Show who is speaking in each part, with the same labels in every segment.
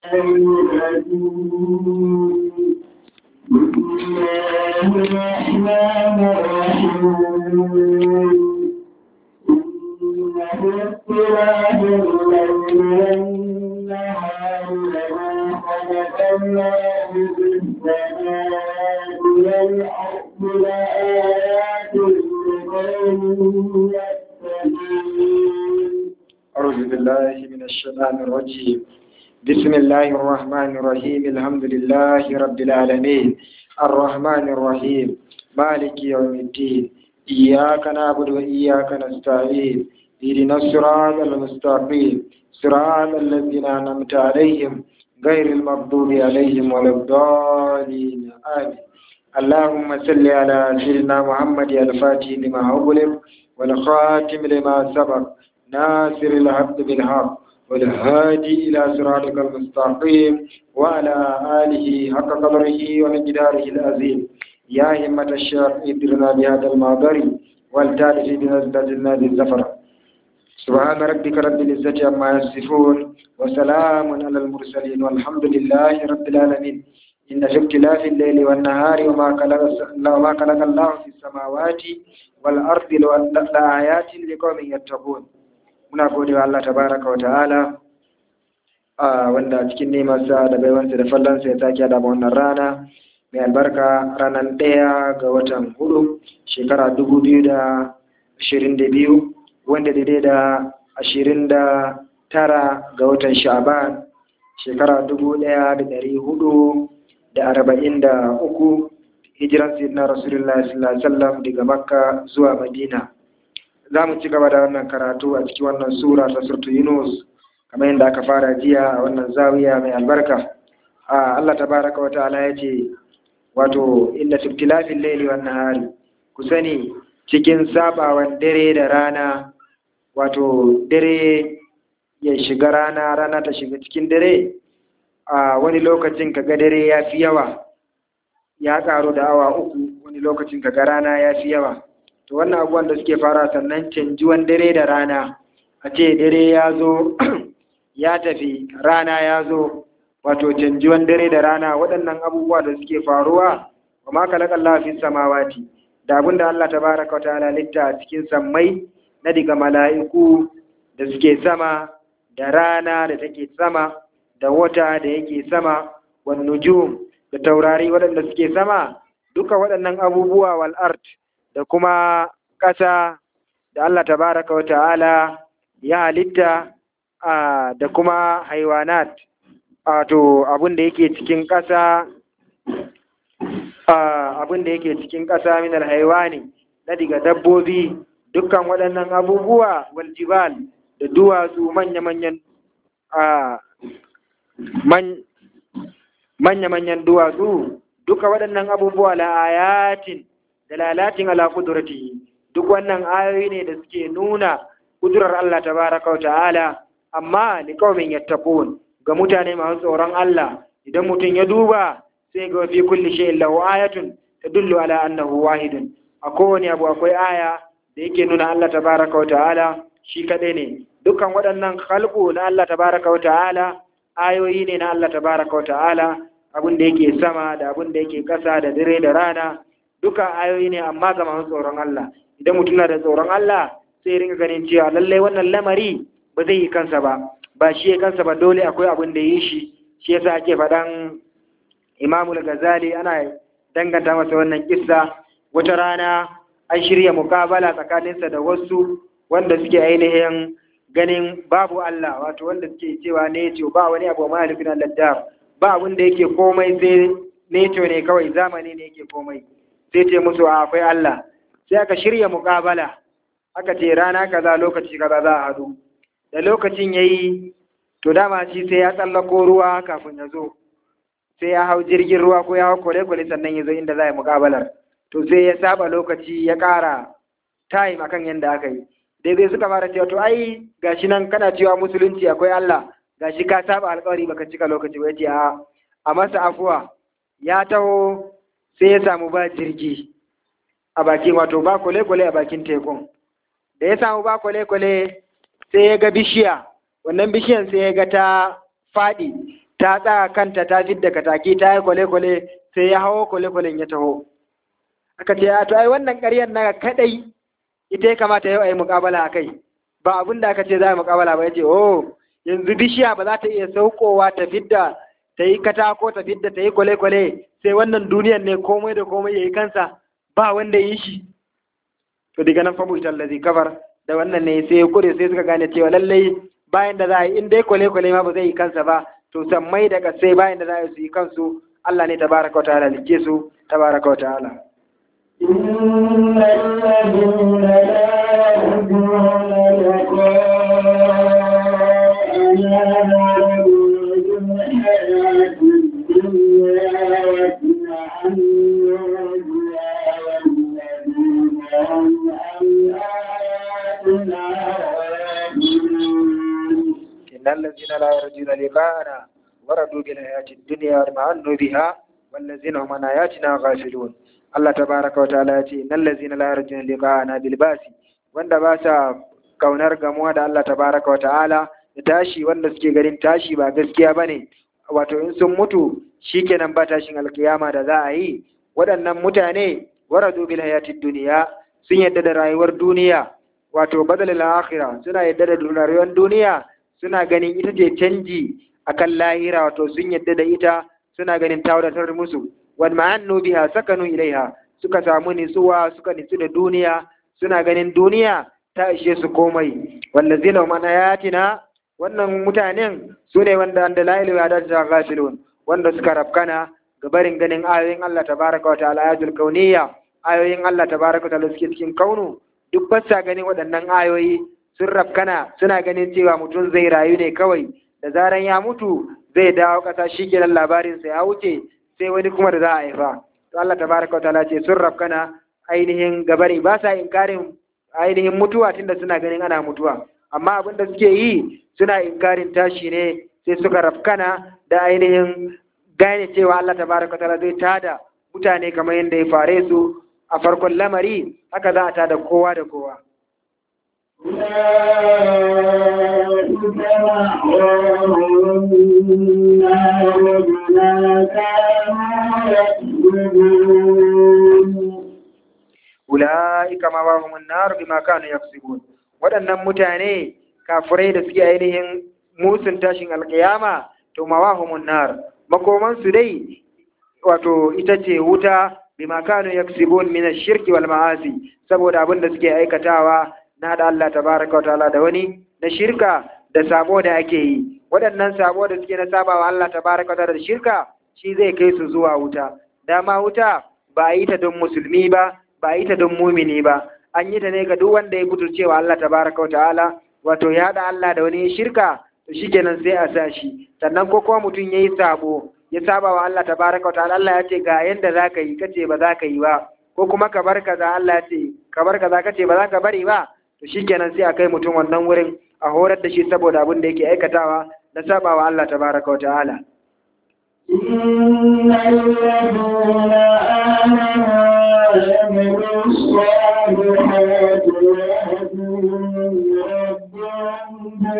Speaker 1: أعوذ بالله من الشيطان الرجيم بسم الله الرحمن الرحيم الحمد لله رب العالمين الرحمن الرحيم مالك يوم الدين إياك نعبد وإياك نستعين اهدنا الصراط المستقيم صراط الذين أنعمت عليهم غير المغضوب عليهم ولا الضالين آمين اللهم صل على سيدنا محمد الفاتح لما أغلق والخاتم لما سبق ناصر الحق بالحق والهادي إلى صراطك المستقيم وعلى آله حق قدره ومقداره العظيم يا همة الشيخ ادرنا بهذا المعبر والتالف بنزلتنا بالزفر سبحان ربك رب العزة عما يصفون وسلام على المرسلين والحمد لله رب العالمين إن في اختلاف الليل والنهار وما خلق وما خلق الله في السماوات والأرض لآيات لقوم يتقون muna gode wa Allah tabaraka wa ta'ala a wanda cikin nemarsa da baiwansa da fallansa ya sake da wannan rana mai albarka ranar ɗaya ga watan hudu shekara dubu biyu da ashirin da biyu wanda daidai da ashirin da tara ga watan sha'ban shekara dubu ɗaya da ɗari hudu da arba'in da uku hijiran sayyidina rasulullah sallallahu alaihi wasallam daga makka zuwa madina za mu ci gaba da wannan karatu a cikin wannan sura ta surtu yunus kamar yadda aka fara jiya a wannan zawiya mai albarka a allah tabaraka wa ta'ala ya ce wato inda subtilafin laili wan nahari ku sani cikin sabawan dare da rana wato dare ya shiga rana rana ta shiga cikin dare a wani lokacin kaga dare ya fi yawa ya karu da awa uku wani lokacin kaga rana ya fi yawa to wannan abubuwan da suke fara sannan canjuwan dare da rana a ce dare ya zo ya tafi rana ya zo wato canjuwan dare da rana waɗannan abubuwa da suke faruwa wa ma kalaka Allah fi samawati da abinda Allah tabaraka wa ta'ala litta a cikin sammai na diga mala'iku da suke sama da rana da take sama da wata da yake sama wan nujum da taurari waɗanda suke sama duka waɗannan abubuwa wal art da kuma ƙasa da Allah tabaraka wa ta'ala ya halitta da kuma haiwanat wato abin da yake cikin ƙasa abin da yake cikin ƙasa min alhaiwani na diga dabbobi dukkan waɗannan abubuwa wal jibal da duwatsu manya-manyan manya-manyan duwatsu duka waɗannan abubuwa la ayatin dalalatin ala kudratihi duk wannan ayoyi ne da suke nuna kudurar Allah tabaraka wa ta'ala amma li qaumin yattaqun ga mutane masu tsoron Allah idan mutum ya duba sai ga fi kulli shay'in lahu ayatun tadullu ala annahu wahidun a kowane abu akwai aya da yake nuna Allah tabaraka wa ta'ala shi kadai ne dukkan waɗannan khalqu na Allah tabaraka wa ta'ala ayoyi ne na Allah tabaraka wa ta'ala abin da yake sama da abin da yake ƙasa da dare da rana duka ayoyi ne amma ga masu tsoron Allah idan mutum na da tsoron Allah sai ringa ganin cewa lallai wannan lamari ba zai yi kansa ba ba shi ya kansa ba dole akwai abin da yi shi shi yasa ake faɗan Imam Ghazali ana danganta masa wannan kissa wata rana an shirya mukabala tsakaninsa da wasu wanda suke ainihin ganin babu Allah wato wanda suke cewa ne ce ba wani abu mahaifin Allah ba abin da yake komai sai neto ne kawai zamani ne yake komai sai ce musu akwai Allah sai aka shirya muƙabala aka ce rana kaza lokaci kaza za a hadu da lokacin yayi to dama shi sai ya tsallako ruwa kafin ya zo sai ya hau jirgin ruwa ko ya hau kwale-kwale sannan ya zo inda za a yi muƙabalar to sai ya saba lokaci ya ƙara time akan yadda aka yi daidai suka fara cewa to ai gashi nan kana cewa musulunci akwai Allah gashi ka saba alƙawari baka cika lokaci ba yace a a masa afuwa ya taho sai ya samu ba jirgi a bakin wato ba kwale-kwale a bakin tekun da ya samu ba kwale-kwale sai ya ga bishiya wannan bishiyan sai ya ga ta faɗi ta tsaya kanta ta fidda kataki ta yi kwale-kwale sai ya hawo kwale-kwalen ya taho aka ce to ai wannan ƙaryar na kadai ita ya kamata yau a yi muƙabala a kai ba abin da aka ce za a yi muƙabala ba ya ce oh yanzu bishiya ba za ta iya saukowa ta fidda ta yi katako ta fidda ta yi kwale-kwale sai wannan duniyar ne komai da komai ya yi kansa ba wanda ya yi shi to daga nan famu ita allazi kafar da wannan ne sai ya kure sai suka gane cewa lallai bayan da za a yi in dai kwale-kwale ma ba zai yi kansa ba to sammai da kasai bayan da za a yi su yi kansu Allah ne tabaraka wa ta'ala like su tabaraka wa ta'ala
Speaker 2: إن الذين لا يرجون لقاءنا يريدون الحياة الدنيا ويطمئنون بها والذين هم عن آياتنا غافلون
Speaker 1: إن الذين لا يرجون لقاءنا وردوا بالحياة الدنيا واطمأنوا بها والذين هم عن آياتنا غافلون Allah tabaraka wa ta'ala ya ce innal ladzina la yarjuna liqa'ana bil basi wanda ba sa kaunar gamuwa da Allah tabaraka wa ta'ala da tashi wanda suke ganin tashi ba gaskiya bane wato in sun mutu shikenan ba tashin alkiyama da za a yi waɗannan mutane waradu bil hayatid duniya sun yadda da rayuwar duniya wato badalil akhirah suna yadda da rayuwar duniya suna ganin ita ce canji akan lahira wato sun yadda da ita suna ganin ta wadatar musu wal ma'annu biha sakanu ilaiha suka samu nitsuwa suka nitsu da duniya suna ganin duniya ta ishe su komai wallazina hum an ayatina wannan mutanen su ne wanda da la ilaha illa ta ghafilun wanda suka rafkana ga barin ganin ayoyin Allah tabaraka wa ta'ala ayatul kauniyya ayoyin Allah tabaraka wa ta'ala suke cikin kaunu duk ba sa ganin waɗannan ayoyi sun rafkana suna ganin cewa mutum zai rayu ne kawai da zaran ya mutu zai dawo ƙasa shi kenan labarinsa ya wuce sai wani kuma da za a haifa to Allah tabaraka wa ta'ala ce sun rafkana ainihin gabari ba sa inkarin ainihin mutuwa tunda suna ganin ana mutuwa amma abin da suke yi suna inkarin tashi ne sai suka rafkana da ainihin gane cewa Allah tabaraka wa ta'ala zai tada mutane kamar yadda ya fare su a farkon lamari haka za a tada kowa da kowa
Speaker 2: أولئك مأواهم النار بما كانوا يكسبون
Speaker 1: ula'ika ma wahum an-nar bima kanu yaksubun waɗannan mutane kafirai da suke ainihin musun tashin alkiyama to ma wahum an-nar makoman su dai wato ita ce wuta bima kanu yaksubun min ash-shirki wal ma'asi saboda abin da suke aikatawa na da Allah tabaraka wa ta'ala da wani na shirka da sabo da ake yi waɗannan sabo da suke na sabawa Allah tabaraka wa ta'ala da shirka shi zai kai su zuwa wuta dama wuta ba a yi ta don musulmi ba ba a yi ta don mumini ba an yi ta ne ga duk wanda ya cewa Allah tabaraka wa ta'ala wato ya da Allah da wani shirka to shikenan sai a sa shi sannan ko kuma mutum yayi sabo ya saba wa Allah tabaraka wa ta'ala Allah ya ce ga yanda zaka yi kace ba za ka yi ba ko kuma ka bar kaza Allah ya ce ka bar kaza kace ba za ka bari ba to shikenan sai a kai mutum wannan wurin a horar da shi saboda abin da yake aikatawa na saba wa Allah tabaraka wa ta'ala
Speaker 2: إن الذين آمنوا وعملوا الصالحات يهدون ربهم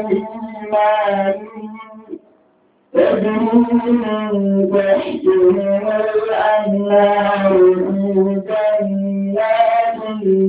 Speaker 2: بإيمانهم تجري من تحتهم الأنهار في جنات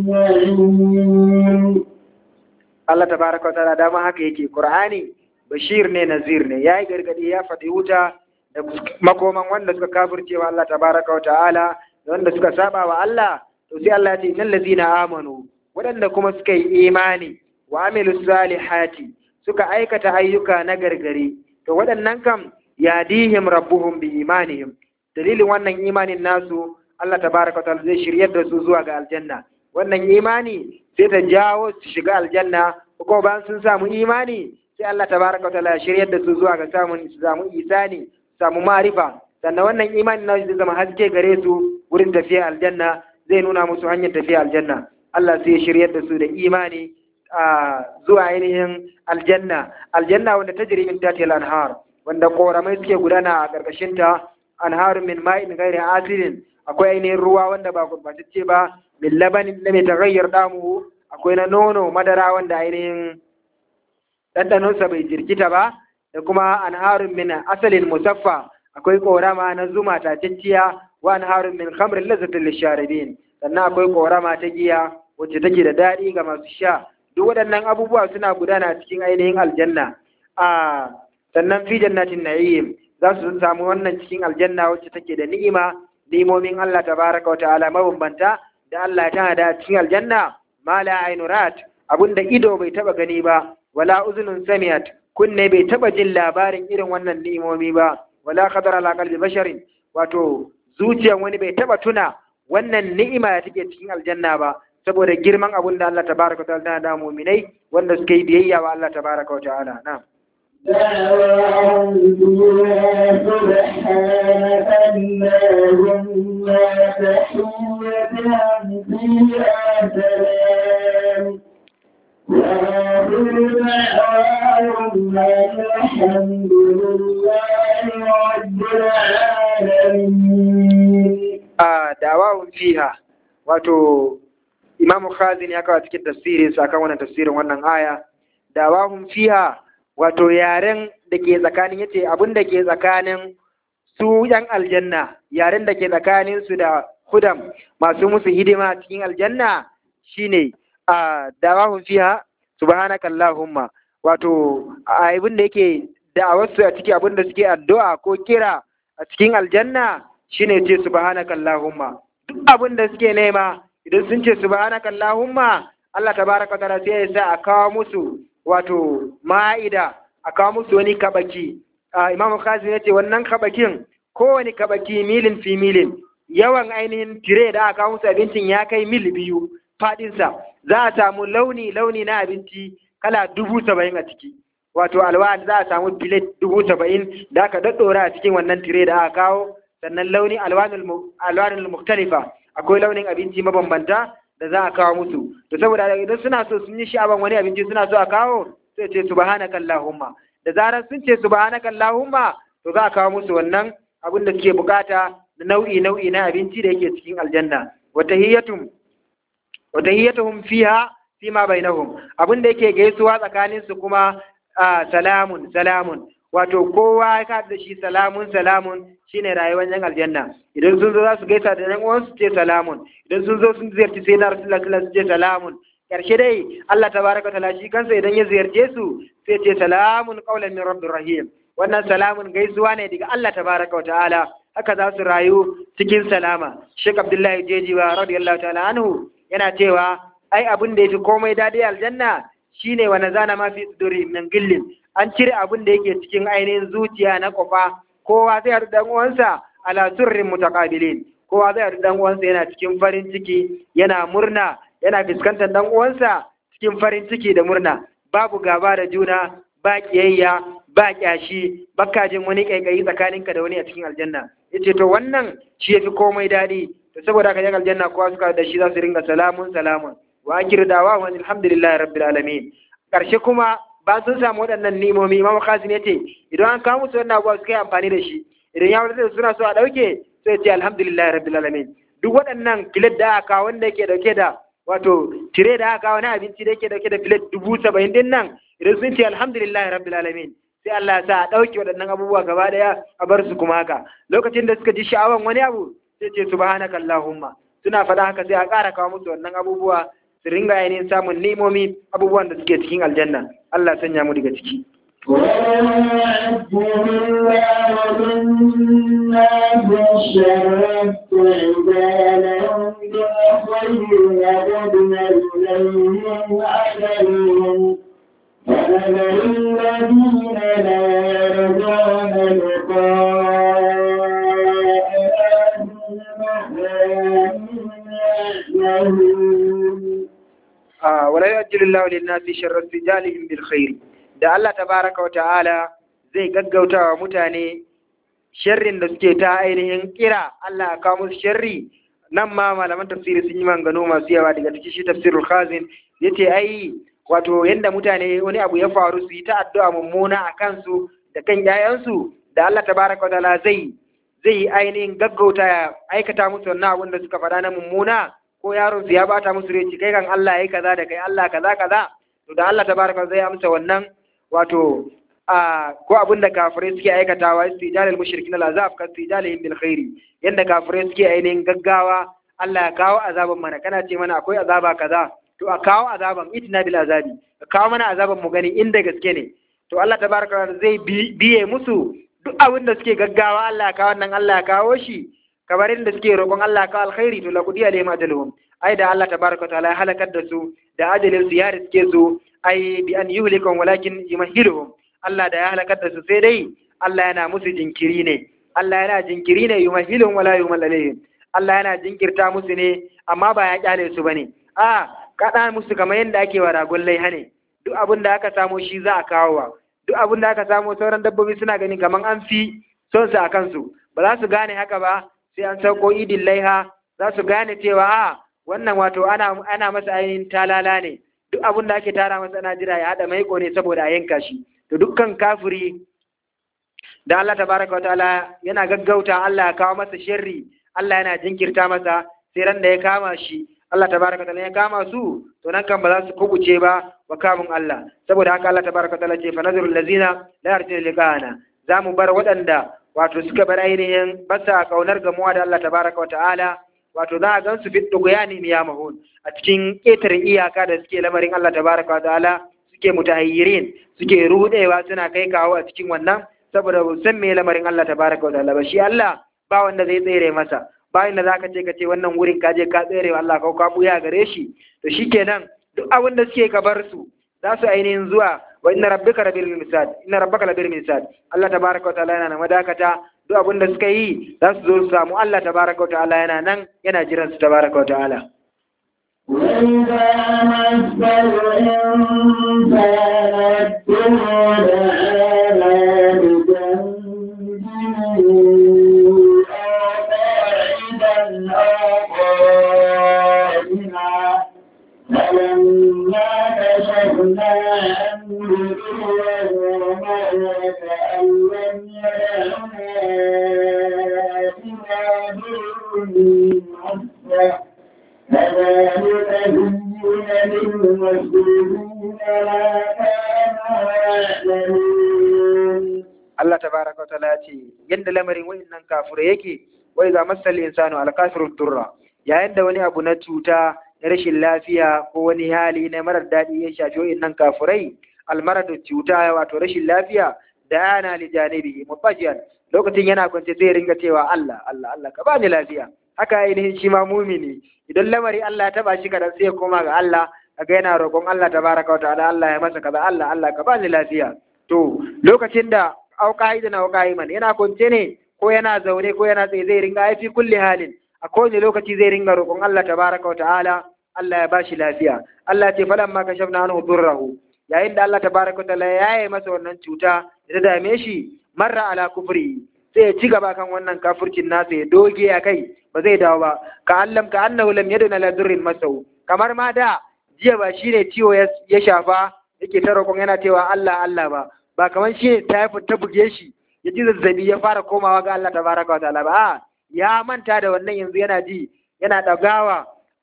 Speaker 2: النعيم
Speaker 1: Allah tabaraka wa ta'ala dama haka yake Qur'ani bashir ne nazir ne yayi gargadi ya faɗi wuta da makoman wanda suka kafirce wa Allah tabaraka wa ta'ala da wanda suka saba wa Allah to sai Allah ya ce innal ladzina amanu waɗanda kuma suka yi imani wa amilu salihati suka aikata ayyuka na gargare to waɗannan kam yadihim rabbuhum bi imanihim dalilin wannan imanin nasu Allah tabaraka wa ta'ala zai shiryar da su zuwa ga aljanna wannan imani sai ta jawo su shiga aljanna ko bayan sun samu imani sai Allah tabaraka wa ta'ala ya shiryar da su zuwa ga samun su samu isani samu marifa sannan wannan imani na zai zama haske gare su wurin tafiya aljanna zai nuna musu hanyar tafiya aljanna Allah sai ya shiryar da su da imani a zuwa ainihin aljanna aljanna wanda ta jiri min tatil anhar wanda koramai suke gudana a ƙarƙashin ta anharun min ma'in ghairi asirin akwai ainihin ruwa wanda ba gurbatacce ba min labanin da mai tagayyar damu akwai na nono madara wanda ainihin ɗanɗanonsa bai jirkita ba da da kuma anharun min asalin musaffa akwai korama na zuma tatacciya wa anharun min khamrin lazzatin lisharibin sannan akwai korama ta giya wacce take da daɗi ga masu sha duk waɗannan abubuwa suna gudana cikin ainihin aljanna a sannan fi jannatin na'im za su samu wannan cikin aljanna wacce take da ni'ima ni'imomin Allah tabaraka wa ta'ala mabambanta da Allah ya tana da cikin aljanna ma la ainurat abinda ido bai taba gani ba wala uzunun samiat kunne bai taba jin labarin irin wannan ni'imomi ba wala khadar ala qalbi basharin wato zuciyar wani bai taba tuna wannan ni'ima da take cikin aljanna ba saboda girman abin da Allah tabaraka wa ta'ala da mu'minai wanda suke yi biyayya wa Allah tabaraka wa ta'ala na'am
Speaker 2: دعواهم فيها سبحانك اللهم تحيتهم فيها سلام وآخر دعواهم أن الحمد لله رب العالمين
Speaker 1: a dawawun fiha wato imamu khazin ya kawo cikin tafsirin sa kan wannan tafsirin wannan aya dawahum fiha wato yaren da ke tsakanin yace abin da ke tsakanin su yan aljanna yaren da ke tsakanin su da hudam masu musu hidima cikin aljanna shine a dawahum fiha subhanakallahumma wato abin da yake da'awarsu a ciki abin da suke addu'a ko kira a cikin aljanna shine ce subhanaka allahumma duk abin da suke nema idan sun ce subhanaka allahumma Allah tabaraka wa ta'ala sai ya sa a kawo musu wato ma'ida a kawo musu wani kabaki Imam Khazin ya ce wannan kabakin kowane kabaki milin fi milin yawan ainihin tire da aka kawo musu abincin ya kai mil biyu fadinsa za a samu launi launi na abinci kala dubu saba'in a ciki wato alwa'ad za a samu bilet dubu saba'in da aka daddora a cikin wannan tire da aka kawo sannan launi alwanul muktalifa akwai launin abinci mabambanta da za a kawo musu to saboda idan suna so sun yi sha'aban wani abinci suna so a kawo sai ce subhanaka allahumma da zarar sun ce subhanaka allahumma to za a kawo musu wannan abin da suke bukata da nau'i nau'i na abinci da yake cikin aljanna wa tahiyatum wa tahiyatuhum fiha fima bainahum abin da yake gaisuwa tsakanin su kuma salamun salamun wato kowa ya da shi salamun salamun shine rayuwar yan aljanna idan sun zo za su gaisa da yan uwansu ce salamun idan sun zo sun ziyarci sai na rasulullah sallallahu alaihi ce salamun karshe dai Allah tabaraka taala shi kansa idan ya ziyarce su sai ce salamun qaulan min rabbir rahim wannan salamun gaisuwa ne daga Allah tabaraka wa ta'ala haka za su rayu cikin salama Sheikh Abdullahi Jejiwa radiyallahu ta'ala anhu yana cewa ai abin da yafi komai dadi aljanna shine wa nazana ma fi suduri min gillin an cire abin da yake cikin ainihin zuciya na kofa kowa zai haɗu dan uwansa ala surrin mutaqabilin kowa zai haɗu dan uwansa yana cikin farin ciki yana murna yana fuskantar dan uwansa cikin farin ciki da murna babu gaba da juna ba kiyayya ba kyashi baka jin wani kaikayi tsakaninka da wani a cikin aljanna yace to wannan shi yafi komai daɗi to saboda haka yan aljanna kowa suka da shi za su ringa salamun salamun wa akhiru dawa wa alhamdulillahi rabbil alamin karshe kuma ba sun samu waɗannan nimomi imam qasim yace idan an kawo musu wannan abuwa suka yi amfani da shi idan ya wadata suna so a dauke sai ce alhamdulillahi rabbil alamin duk waɗannan filet da aka wanda yake dauke da wato tire da aka wani abinci da yake dauke da filet dubu saba'in din nan idan sun ce alhamdulillahi rabbil alamin sai Allah ya sa a dauke waɗannan abubuwa gaba daya a bar su kuma haka lokacin da suka ji sha'awan wani abu sai ce subhanaka allahumma suna faɗa haka sai a ƙara kawo musu wannan abubuwa su ringa ainihin samun ni'imomi abubuwan da suke cikin aljanna Allah sanya mu daga ciki
Speaker 2: فنذر الذين لا يرجون لقاء
Speaker 1: wala yajjilu Allahu lin-nasi sharra istijalihim bil khair da Allah tabaraka wa ta'ala zai gaggauta wa mutane sharrin da suke ta ainihin kira Allah ya kawo musu sharri nan ma malaman tafsiri sun yi mangano masu yawa daga cikin shi tafsirul khazin yace ai wato yanda mutane wani abu ya faru su yi ta addu'a mummuna a kansu da kan yayansu da Allah tabaraka wa ta'ala zai zai ainihin gaggauta ya aikata musu wannan abin da suka faɗa na mummuna ko yaron su ya bata musu rai kai kan Allah yayi kaza da kai Allah kaza kaza to da Allah tabaraka zai amsa wannan wato a ko abin da kafirai suke aikatawa istijalal mushrikin al'azab ka istijalihim bil khairi yanda kafirai suke ainihin gaggawa Allah ya kawo azaban mana kana ce mana akwai azaba kaza to a kawo azaban itina bil azabi ka kawo mana azaban mu gani inda gaske ne to Allah tabaraka zai biye musu duk abin da suke gaggawa Allah ya kawo nan Allah ya kawo shi kamar inda suke roƙon Allah ya kawo alkhairi to laqudi alayhim ajaluhum ai da Allah tabaraka ta'ala ya halakar da su da ajalin su ya riske su ai bi an yuhlikum walakin yumahhiluhum Allah da ya halakar da su sai dai Allah yana musu jinkiri ne Allah yana jinkiri ne yumahhiluhum wala yumal alayhim Allah yana jinkirta musu ne amma ba ya kyale su bane a kada musu kamar yadda ake wa ragon laiha ne duk abin da aka samu shi za a kawo wa duk abin da aka samu sauran dabbobi suna gani kamar an fi son su a kansu ba za su gane haka ba sai an sauko idin laiha za su gane cewa a wannan wato ana ana masa ainihin talala ne duk abin da ake tara masa ana jira ya haɗa maiko ne saboda a yanka shi to dukkan kafiri da Allah tabaraka wa ta'ala yana gaggauta Allah ya kawo masa sharri Allah yana jinkirta masa sai ran da ya kama shi Allah tabaraka ta'ala ya kama su to nan kan ba za su kubuce ba wa kamun Allah saboda haka Allah tabaraka ta'ala ce fa nazarul lazina la yarjuna liqana za mu bar waɗanda wato suka bar ainihin basa kaunar gamuwa da Allah tabaraka ta'ala wato za a gansu fit duguyani ya mahun a cikin ƙetare iyaka da suke lamarin Allah tabaraka ta'ala suke mutahayyirin suke rudewa suna kai kawo a cikin wannan saboda ba san me lamarin Allah tabaraka ta'ala ba shi Allah ba wanda zai tsere masa bayan da zaka ce ka ce wannan wurin ka je ka tsere wa Allah ko ka buya gare shi to shikenan duk abin da suke ka bar su za su ainihin zuwa wa inna rabbika labil mirsad inna rabbaka labil mirsad Allah tabaraka wa ta'ala yana madakata duk abin da suka yi za su zo su samu Allah tabaraka wa ta'ala yana nan yana jiran su tabaraka wa ta'ala
Speaker 2: وإذا مس الإنسان الضر دعانا بجنبه فلما كشفنا عنه ضره مر كأن لم يدعنا إلى ضر مسه كذلك زين للمسلمين ما كانوا يعملون
Speaker 1: Allah tabaraka wa ta'ala ce yadda lamarin wayannan kafure yake wai za masal insanu al kafiru durra yayin da wani abu na cuta na rashin lafiya ko wani hali na marar daɗi ya shafi wayannan kafurai al maradu cuta wato rashin lafiya da yana li janibi mutajiyan lokacin yana kwance zai ringa cewa Allah Allah Allah ka bani lafiya haka ainihin shi ma mumini idan lamari Allah ya taba shi kadan sai ya koma ga Allah kaga yana roƙon Allah tabaraka wa ta'ala Allah ya masa kaza Allah Allah ka bani lafiya to lokacin da auka idan auka iman yana kwance ne ko yana zaune ko yana tsaye zai ringa aifi kulli halin a kowane lokaci zai ringa roƙon Allah tabaraka wa ta'ala Allah ya bashi lafiya Allah ce falan ma kashafna anhu durrahu yayin da Allah tabaraka wa ta'ala ya yaye masa wannan cuta da ta dame shi marra ala kufri sai ya ci gaba kan wannan kafircin nasa ya doge a kai ba zai dawo ba ka allam ka annahu lam yaduna la durrin masau kamar ma da jiya ba shine ciwo ya shafa yake ta roƙon yana cewa Allah Allah ba ba kamar shi ne typhoid ta buge shi ya ji zazzabi ya fara komawa ga Allah tabaraka wa ta'ala ba a ya manta da wannan yanzu yana ji yana dagawa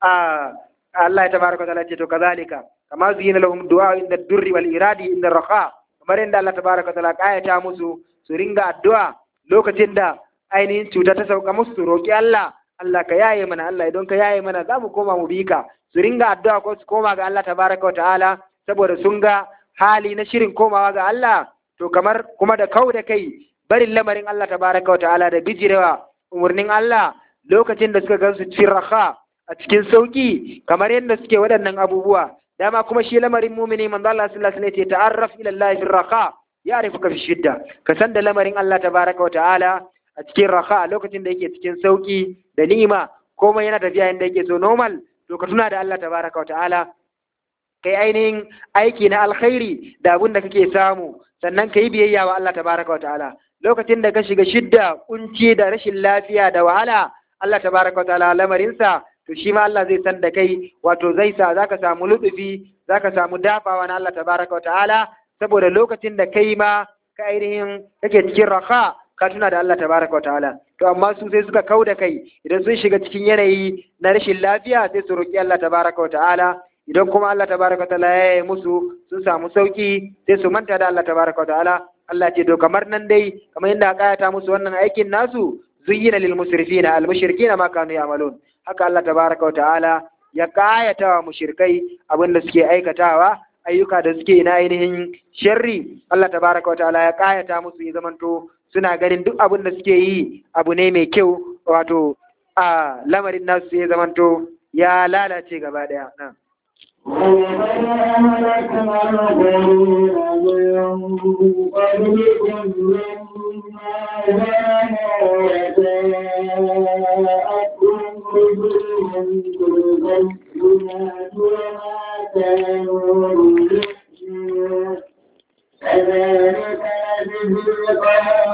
Speaker 1: a Allah ya tabaraka wa ta'ala ce to kazalika kama zuyina lahum du'a inda durri wal iradi inda raha kamar yadda Allah tabaraka wa ta'ala kayata musu su ringa addu'a lokacin da ainihin cuta ta sauka musu su roki Allah Allah ka yaye mana Allah idan ka yaye mana za mu koma mu bi ka su ringa addu'a ko su koma ga Allah tabaraka wa ta'ala saboda sun ga hali na shirin komawa ga Allah to kamar kuma da kau da kai barin lamarin Allah tabaraka wa ta'ala da bijirewa umarnin Allah lokacin da suka gansu cikin raha a cikin sauki kamar yadda suke waɗannan abubuwa dama kuma shi lamarin mumini manzo Allah sallallahu alaihi wasallam ya ta'arraf ila Allah fi raha ya'rifuka fi shidda ka san da lamarin Allah tabaraka wa ta'ala a cikin raha lokacin da yake cikin sauki da ni'ima komai yana tafiya yadda yake so normal to ka tuna da Allah tabaraka wa ta'ala kai ainihin aiki na alkhairi da abin da kake samu sannan ka yi biyayya wa Allah tabaraka wa ta'ala lokacin da ka shiga shidda kunci da rashin lafiya da wahala Allah tabaraka wa ta'ala lamarinsa to shi ma Allah zai san da kai wato zai sa zaka samu lutufi zaka samu dafawa na Allah tabaraka wa ta'ala saboda lokacin da kai ma ka ainihin kake cikin raha ka tuna da Allah tabaraka wa ta'ala to amma su sai suka kau da kai idan sun shiga cikin yanayi na rashin lafiya sai su roki Allah tabaraka wa ta'ala idan kuma Allah tabaraka wa ta'ala ya yi musu sun samu sauki sai su manta da Allah tabaraka wa ta'ala Allah ce to kamar nan dai kamar yadda aka ayata musu wannan aikin nasu zuyyina lil musrifina al mushrikina ma kanu ya'malun haka Allah tabaraka wa ta'ala ya kayata wa mushrikai abin da suke aikatawa ayyuka da suke na ainihin sharri Allah tabaraka wa ta'ala ya kayata musu ya zamanto suna ganin duk abin da suke yi abu ne mai kyau wato a lamarin nasu ya zamanto ya lalace gaba daya na
Speaker 2: ولقد أهلكنا القرون من قبلكم لما جاءتهم رسلهم بالبينات وما كانوا ليؤمنوا كذلك نجزي القوم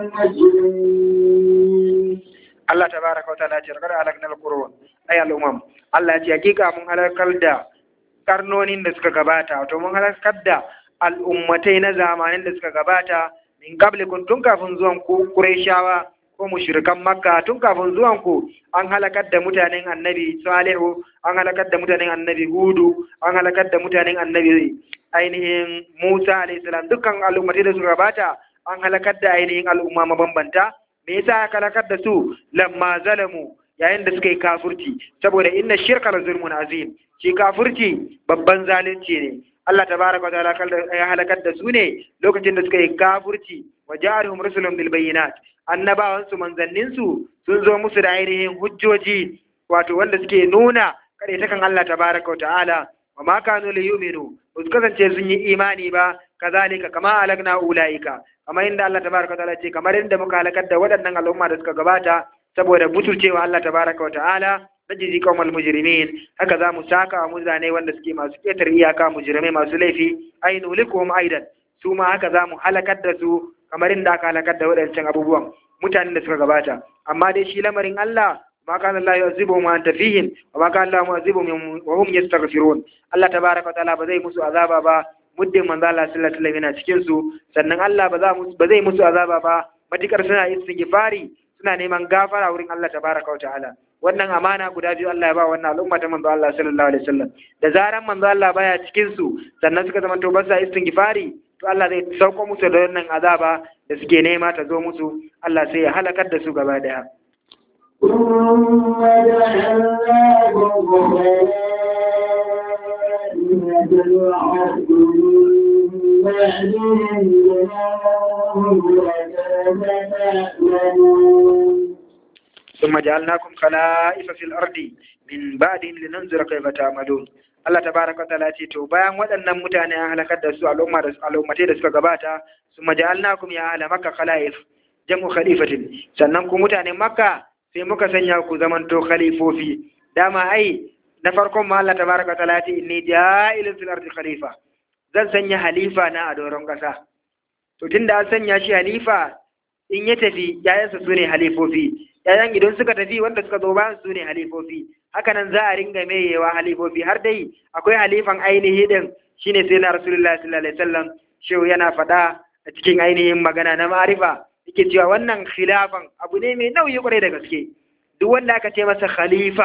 Speaker 2: المجرمين
Speaker 1: Allah tabaraka wa ta'ala ce kada halakna al-qurun ay al-umam Allah ya ce hakika mun halakar da karnonin da suka gabata wato mun halakar da al'ummatai na zamanin da suka gabata min qablikum tun kafin zuwan ku Qurayshawa ko mushrikan Makka tun kafin zuwan ku an halakar da mutanen Annabi Salihu an halakar da mutanen Annabi Hudu an halakar da mutanen Annabi ainihin Musa alayhi salam dukkan al'ummatai da suka gabata an halakar da ainihin al'umma mabambanta me yasa aka halakar da su lamma zalamu yayin da suka yi kafurci saboda inna shirka la zulmun azim shi kafurci babban zalunci ne Allah tabaraka wa ta'ala ya halakar da su ne lokacin da suka yi kafurci wa ja'alhum rusulun bil bayyinat annabawan su manzannin su sun zo musu da ainihin hujjoji wato wanda suke nuna kare ta kan Allah tabaraka wa ta'ala wa ma kanu li yu'minu ba su kasance sun yi imani ba kazalika kama alagna ulaika kamar inda Allah tabaraka wa ta'ala ce kamar inda muka halakar da waɗannan al'umma da suka gabata saboda buturcewa Allah tabaraka wa ta'ala najzi qaumal mujrimin haka za mu saka wa mutane wanda suke masu ketar iyaka mujrimai masu laifi ainu likum aidan su ma haka za mu halakar da su kamar inda aka halakar da waɗancan abubuwan mutanen da suka gabata amma dai shi lamarin Allah ma kana Allah yu'azibuhum wa anta fihim wa ma kana Allah mu'azibuhum wa hum yastaghfirun Allah tabaraka wa ta'ala ba zai musu azaba ba muddin manzo Allah sallallahu alaihi wasallam yana cikin su sannan Allah ba za ba zai musu azaba ba matikar suna istighfari suna neman gafara wurin Allah tabaraka wa ta'ala wannan amana guda biyu Allah ya ba wannan al'umma ta manzo Allah sallallahu alaihi wasallam da zaran manzo Allah baya cikin su sannan suka zama to ba sa istighfari to Allah zai sauko musu da wannan azaba da suke nema ta zo musu Allah sai ya halakar da su gaba daya
Speaker 2: ثم جعلناكم خلائف الأرض من بعدهم تعلمون
Speaker 1: ثم جعلناكم خلائف في الأرض من بعدهم لننظر كيف تعملون Allah tabaraka wa ta'ala ce to bayan waɗannan mutane an halakar da su al'umma da al'ummatai da suka gabata summa ja'alnakum ya ahla makka khala'if jam'u khalifatin sannan ku mutanen makka sai muka sanya ku zamanto khalifofi dama ai na farkon ma Allah tabaraka wa ta'ala ce inni ja'ilun fil ardi khalifa zan sanya halifa na a doron ƙasa to tunda an sanya shi halifa in ya tafi yayansa su ne halifofi yayan idan suka tafi wanda suka zo bayan su ne halifofi hakanan za a ringa meyewa halifofi har dai akwai halifan ainihi din shine sai na rasulullahi sallallahu alaihi wasallam shehu yana faɗa a cikin ainihin magana na ma'arifa yake cewa wannan khilafan abu ne mai nauyi kwarai da gaske duk wanda aka ce masa khalifa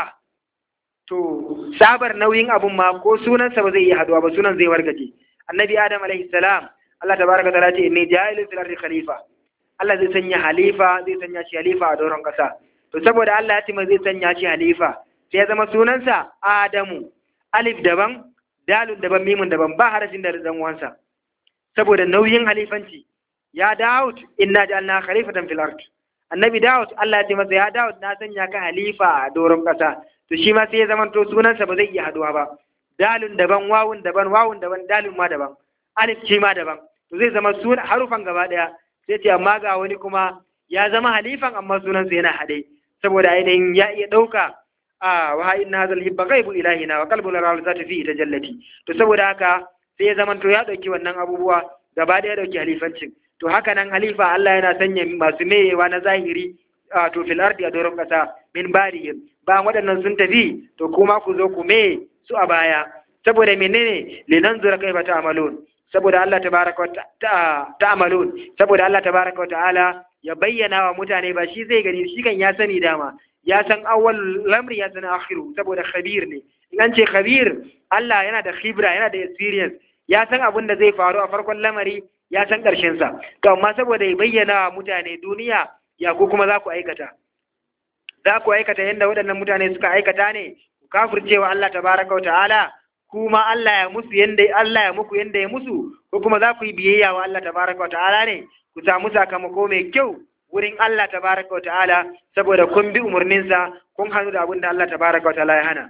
Speaker 1: to sabar nauyin abun ma ko sunansa ba zai iya haduwa ba sunan zai wargaje annabi adam alaihi salam Allah tabaraka ta'ala ce inni ja'ilun fil ardi khalifa Allah zai sanya halifa zai sanya shi halifa a doron kasa to saboda Allah ya ce zai sanya shi halifa sai ya zama sunansa Adamu alif daban dalun daban mimun daban ba harafin da dan uwansa saboda nauyin halifanci ya Dawud inna ja'alna khalifatan fil ard annabi Dawud Allah ya ce masa ya Dawud na sanya ka halifa a doron kasa to shi ma sai ya zama to sunansa ba zai iya haduwa ba dalun daban wawun daban wawun daban dalun ma daban alif shi ma daban to zai zama suna harufan gaba daya sai ce amma ga wani kuma ya zama halifan amma sunansa yana haɗe saboda ainihin ya iya ɗauka a wa inna hadha al-hibba ghaibu ilahina wa qalbu la zata fi tajallati to saboda haka sai ya zama to ya ɗauki wannan abubuwa gaba daya ya ɗauki halifancin to haka nan halifa Allah yana sanya masu meyewa na zahiri a to fil ardi a doron kasa min barihim bayan waɗannan sun tafi to kuma ku zo ku me su a baya saboda menene linanzura kaifa ta'malun saboda Allah tabaraka wa ta'malun saboda Allah tabaraka wa ta'ala ya bayyana wa mutane ba shi zai gani shi kan ya sani dama ya san awwal lamri ya san akhiru saboda khabir ne in an ce khabir Allah yana da khibra yana da experience ya san abin da zai faru a farkon lamari ya san ƙarshen sa to amma saboda ya bayyana wa mutane duniya ya ku kuma za ku aikata za ku aikata yadda waɗannan mutane suka aikata ne ku kafircewa Allah tabaraka wa ta'ala kuma Allah ya musu yanda Allah ya muku yanda ya musu ko kuma za ku yi biyayya wa Allah tabaraka wa ta'ala ne ku samu sakamako mai kyau wurin Allah tabaraka wa ta'ala saboda kun bi umarninsa kun hannu da abin da Allah tabaraka wa ta'ala ya hana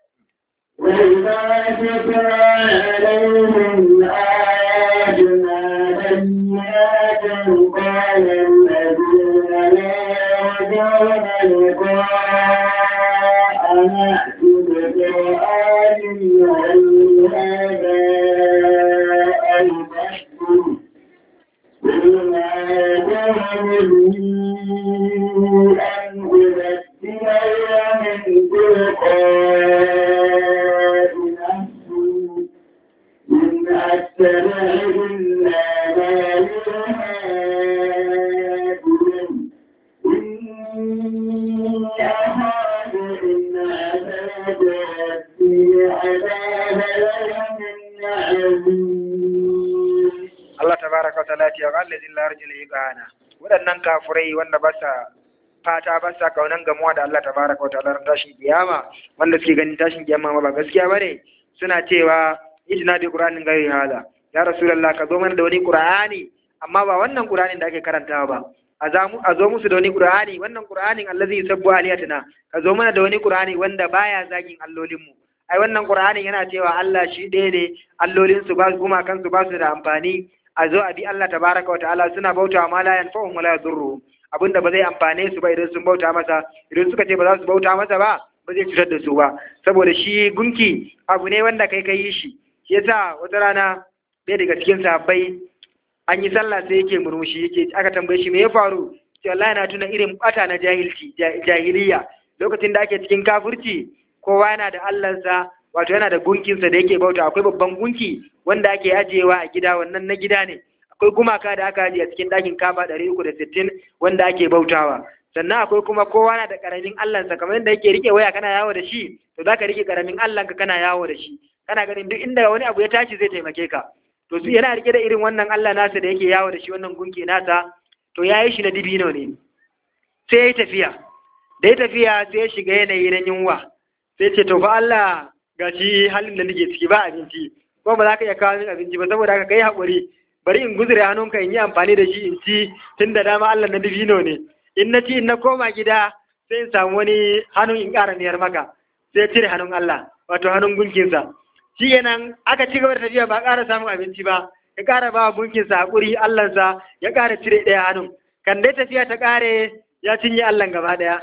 Speaker 2: وإذا تتلى عليهم آياتنا بينات قال الذين لا يرجون لقاءنا ائت بقرآن غير هذا أو نحكم قل ما كان لي أن أبدله من تلقاء نفسي إن أتبع إلا ما يوحى إلي إني أخاف إن عذاب ربي عذاب يوم عظيم
Speaker 1: Allah tabaraka wa ta'ala ya ce wa allazin la yarjul iqana waɗannan kafurai wanda ba sa fata ba sa kaunan gamuwa da Allah tabaraka wa ta'ala ran tashin kiyama wanda suke ganin tashin kiyama ma ba gaskiya bane suna cewa ijna bi qur'anin gairi hada ya rasulullah ka zo mana da wani qur'ani amma ba wannan qur'anin da ake karantawa ba a zamu a zo musu da wani qur'ani wannan qur'anin allazi yusabbu aliyatina ka zo mana da wani qur'ani wanda baya zagin allolin mu ai wannan qur'anin yana cewa Allah shi ɗaya ne allolin su ba kuma kansu ba su da amfani a zo a bi Allah tabaraka wa ta'ala suna bauta ma la yanfa'uhum wa la yadurruhum abinda ba zai amfane su ba idan sun bauta masa idan suka ce ba za su bauta masa ba ba zai cutar da su ba saboda shi gunki abu ne wanda kai kai shi shi yasa wata rana ɗaya daga cikin sahabbai an yi sallah sai yake murmushi yake aka tambaye shi me ya faru sai wallahi na tuna irin bata na jahilci jahiliya lokacin da ake cikin kafirci kowa yana da Allahnsa wato yana da gunkinsa da yake bauta akwai babban gunki wanda ake ajiyewa a gida wannan na gida ne akwai gumaka da aka ajiye a cikin ɗakin kaba ɗari uku da sittin wanda ake bautawa sannan akwai kuma kowa na da ƙaramin allansa kamar yadda yake rike waya kana yawo da shi to za ka rike ƙaramin allanka kana yawo da shi kana ganin duk inda wani abu ya tashi zai taimake ka to su yana rike da irin wannan allah nasa da yake yawo da shi wannan gunki nasa to ya yi shi na dibino ne sai ya yi tafiya da ya tafiya sai ya shiga yanayi na yunwa sai ce to fa allah ga shi halin da nake ciki ba abinci ko ba za ka iya kawo min abinci ba saboda haka kai haƙuri bari in guzure hannunka in yi amfani da shi in ci tun da dama Allah na dubino ne in na ci in na koma gida sai in samu wani hannun in ƙara miyar maka sai cire hannun Allah wato hannun gunkinsa shi kenan aka ci gaba da tafiya ba ƙara samun abinci ba ya ƙara ba gunkinsa haƙuri Allahnsa ya ƙara cire ɗaya hannun kan dai tafiya ta ƙare ya cinye Allah gaba ɗaya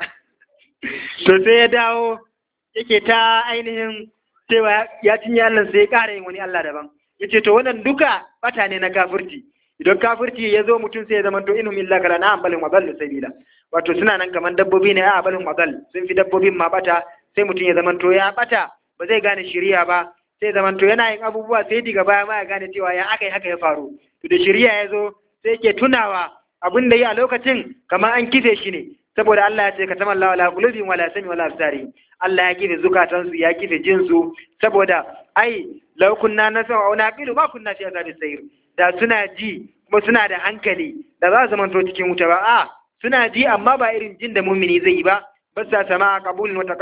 Speaker 1: to sai ya dawo yake ta ainihin cewa ya cinye Allah sai ya ƙara yin wani Allah daban ya ce to wannan duka bata ne na kafirci idan kafirci ya zo mutum sai ya zama to inhum illa kala na ambalin wadal sabila wato suna nan kamar dabbobi ne a abalin wadal sun fi dabbobin ma bata sai mutum ya zama to ya bata ba zai gane shiriya ba sai zama to yana yin abubuwa sai diga baya ma ya gane cewa ya aka yi haka ya faru to da shiriya ya zo sai yake tunawa abin da yi a lokacin kamar an kife shi ne saboda Allah ya ce ka tama Allah wala qulubin wala sami wala absari Allah ya kife zukatansu ya kife jinsu saboda ai law kunna nasma wa naqilu ma kunna fi azabi sayr da suna ji kuma suna da hankali da za su zamanto cikin wuta ba a suna ji amma ba irin jin da mumini zai yi ba ba sa sama qabulin wata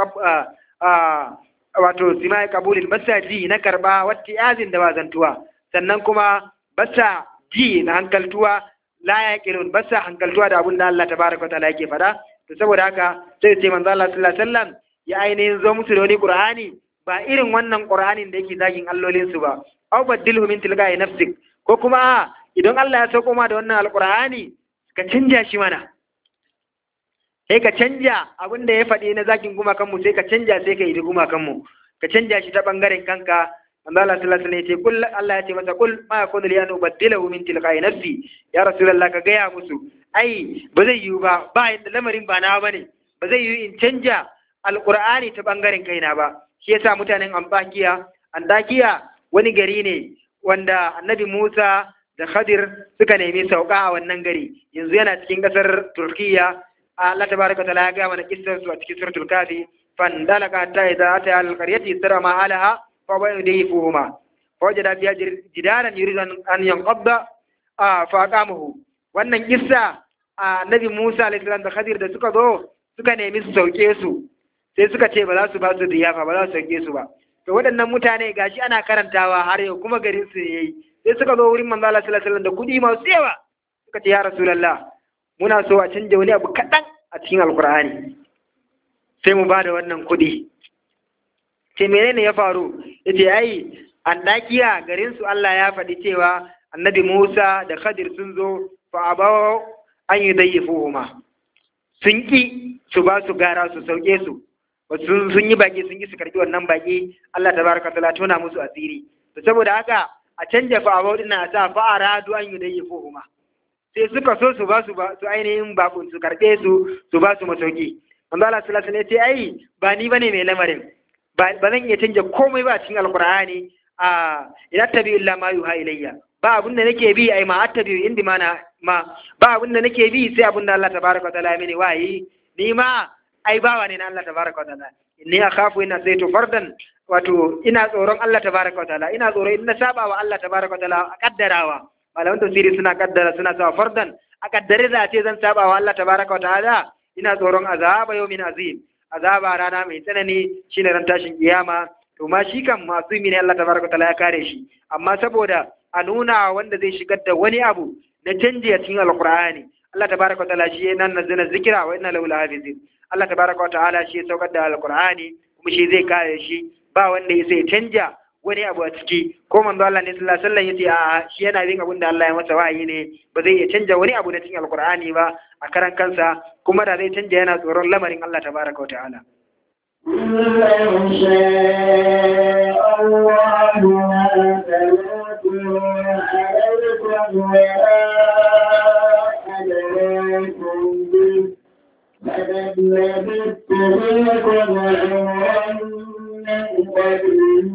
Speaker 1: wato sima qabulin ba sa ji na karba wata yazin da bazantuwa sannan kuma ba sa ji na hankaltuwa la yaqilun ba sa hankaltuwa da abin da Allah tabaraka wa ta'ala yake faɗa to saboda haka sai ce manzo Allah sallallahu alaihi wasallam ya ainihin zo musu da wani Qur'ani ba irin wannan Qur'anin da yake zagin allolinsu ba aw badilhu min tilga'i nafsik ko kuma idan Allah ya sauko ma da wannan alqur'ani ka canja shi mana sai ka canja abin da ya faɗi na zagin gumakan mu sai ka canja sai ka yi gumakan mu ka canja shi ta bangaren kanka manzo Allah sallallahu alaihi wasallam ya ce kul Allah ya ce masa kul ma yakunu li an ubaddilahu min tilqa'i nafsi ya rasulullah ka gaya musu ai ba zai yiwu ba ba yadda lamarin ba na bane ba zai yiwu in canja alqur'ani ta bangaren kaina ba shi yasa mutanen Antakiya Antakiya wani gari ne wanda Annabi Musa da Khadir suka nemi sauka a wannan gari yanzu yana cikin kasar Turkiya Allah tabaraka taala ya ga mana kissar su a cikin suratul kafi fandalaka hatta idza ata al qaryati sara ma alaha fa wa yudayfuhuma fa wajada fiha jidaran yuridu an yanqadda a faqamahu wannan kissa annabi Musa alaihi salam da Khadir da suka zo suka nemi su sauke su sai suka ce ba za su ba su diyafa ba za su sauke su ba to waɗannan mutane gashi ana karantawa har yau kuma garin su yayi sai suka zo wurin manzo Allah sallallahu alaihi wasallam da kuɗi masu yawa suka ce ya rasulullah muna so a canja wani abu kaɗan a cikin alkur'ani sai mu ba da wannan kuɗi ce menene ya faru yace ai andakiya garin su Allah ya faɗi cewa annabi Musa da Khadir sun zo fa abaw an yudayyifuhuma sun ki su ba su gara su sauke su sun sun yi baki sun yi su karbi wannan baki Allah tabaraka taala tona musu asiri to saboda haka a canja fa abaw din a sa fa aradu an yudayyifuhuma sai suka so su ba su ba su ainihin bakun su karbe su su ba su masauki manzo Allah sallallahu alaihi wasallam ya ce ai ba ni bane mai lamarin ba zan iya canja komai ba cikin alkur'ani a ina tabi illa ma yuha ilayya ba abin da nake bi ai ma attabi indi ma na ma ba abin da nake bi sai abin da Allah tabaraka wa ta'ala ya mini wayi ni ma ai bawa ne na Allah tabaraka wa ta'ala inni akhafu ina zaitu fardan wato ina tsoron Allah tabaraka wa ta'ala ina tsoro in na saba wa Allah tabaraka wa ta'ala a kaddarawa malaman tafsiri suna kaddara suna sa fardan a kaddare za ce zan saba wa Allah tabaraka wa ta'ala ina tsoron azaba yawmin azim azaba rana mai tsanani shine ran tashin kiyama to ma shi kan masu ne Allah tabaraka taala ya kare shi amma saboda a nuna wanda zai shigar da wani abu na canji a cikin alqur'ani Allah tabaraka taala shi nan nazzala zikira wa inna lahu lahafizin Allah tabaraka taala shi ya saukar da alqur'ani kuma shi zai kare shi ba wanda ya sai canja wani abu a ciki ko manzo Allah ne sallallahu alaihi wasallam yace a shi yana bin abin da Allah ya masa wahayi ne ba zai iya canja wani abu na cikin alqur'ani ba a karan kansa kuma da zai canja yana tsoron lamarin Allah tabaraka wa ta'ala
Speaker 2: لو شاء الله ما تلوته عليكم ولا أدراكم به فقد لبثت فيكم عمرا من قبله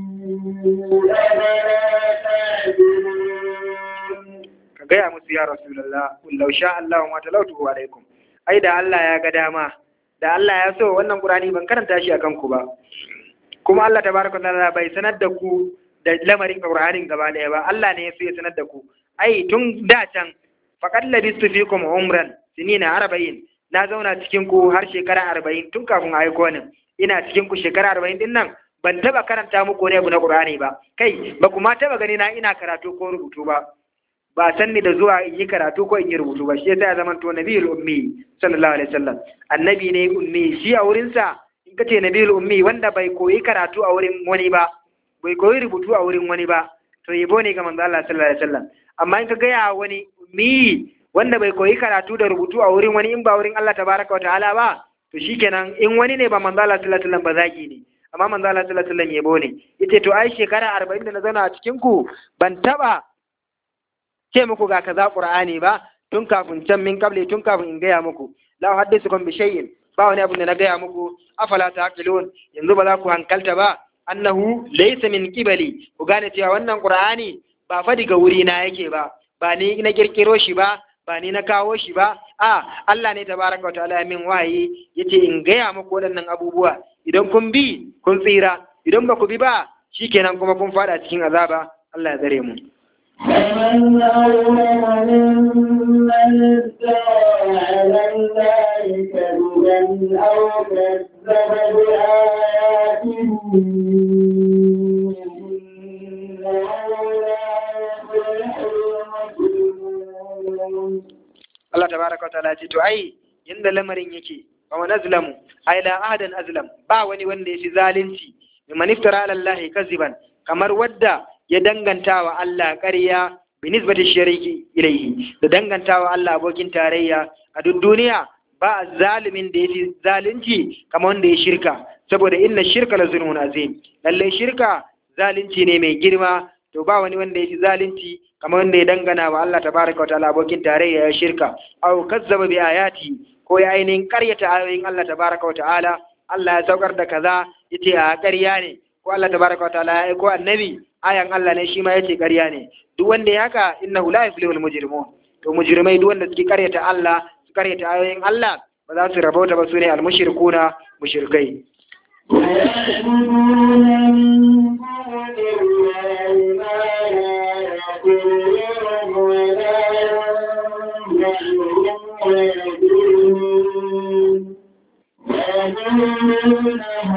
Speaker 2: أفلا تعقلون
Speaker 1: ka gaya musu ya rasulullah qul law sha Allah ma talawtuhu alaikum ai da Allah ya ga dama da Allah ya so wannan qur'ani ban karanta shi akan ku ba kuma Allah tabaraka wa ta'ala bai sanar da ku da lamarin qur'anin gaba daya ba Allah ne ya so ya sanar da ku ai tun da can faqad labistu fikum umran sinina arba'in na zauna cikin ku har shekara arba'in tun kafin a aiko ni ina cikin ku shekara arba'in din nan ban taba karanta muku wani abu na qur'ani ba kai ba kuma taba gani na ina karatu ko rubutu ba ba san ni da zuwa in yi karatu ko in yi rubutu ba shi yasa ya zama to nabiyul ummi sallallahu alaihi wasallam annabi ne ummi shi a wurin sa in kace nabiyul ummi wanda bai koyi karatu a wurin wani ba bai koyi rubutu a wurin wani ba to yabo ne ga manzo Allah sallallahu alaihi wasallam amma in ka ga ya wani ummi wanda bai koyi karatu da rubutu a wurin wani in ba wurin Allah tabaraka wa ta'ala ba to shikenan in wani ne ba manzo Allah sallallahu alaihi wasallam ba zaki ne amma manzo Allah sallallahu alaihi wasallam yabo ne yace to ai shekara 40 da na zauna a cikin ku ban taba ce muku ga kaza qur'ani ba tun kafin can min kable tun kafin in gaya muku la haddithukum bi shay'in ba wani abu da na gaya muku afala taqilun yanzu ba za ku hankalta ba annahu laysa min qibali ku gane cewa wannan qur'ani ba fa daga wuri na yake ba ba ni na kirkiro shi ba ba ni na kawo shi ba a Allah ne tabaraka wa ta'ala min wahayi yace in gaya muku waɗannan abubuwa idan kun bi kun tsira idan ba ku bi ba shikenan kuma kun fada cikin azaba Allah ya tsare mu
Speaker 2: فمن أظلم ممن افترى على الله كذبا أو كذب بآياته إنه لا يفلح المجرمون
Speaker 1: Allah tabaraka wa ta'ala ce to ai inda lamarin yake wa man azlamu ai la ahadan azlam ba wani wanda ya fi zalunci mimman iftara ala Allah kaziban kamar wadda ya danganta wa Allah ƙarya bi nisbati shariki ilayhi da danganta wa Allah abokin tarayya a duk duniya ba zalimin da ya fi zalunci kamar wanda ya shirka saboda inna shirka la zulmun azim lalle shirka zalunci ne mai girma to ba wani wanda ya fi zalunci kamar wanda ya dangana wa Allah tabaraka wa ta'ala abokin tarayya ya shirka aw kazzaba bi ayati ko ya ainihin karyata ayoyin Allah tabaraka wa ta'ala Allah ya saukar da kaza yace a ƙarya ne ko Allah tabaraka wa ta'ala ya aiko annabi ayan Allah ne shi ma yace ƙarya ne duk wanda ya haka innahu la yuflihul mujrimun to mujrimai duk wanda suke karyata Allah su karyata ayoyin Allah ba za su rabauta ba su ne al-mushrikuna mushrikai
Speaker 2: ويعبدون من دون الله ما لا يضرهم ولا ويدينون ويقولون